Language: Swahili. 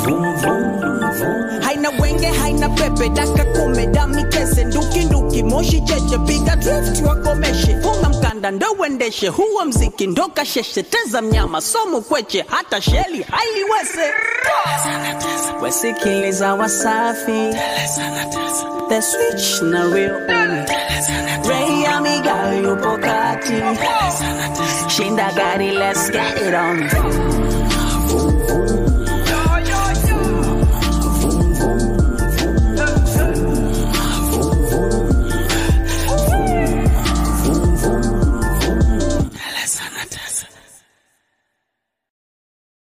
vum vum vum haina wenge haina pepe daka kume dami kese nduki nduki moshi cheche piga drift wakomeshe funga mkanda ndo uendeshe huo mziki ndo kasheshe teza mnyama somu kweche hata sheli hailiwese wesikiliza wasafi the switch na real on Ray amiga yupo kati shinda gari let's get it on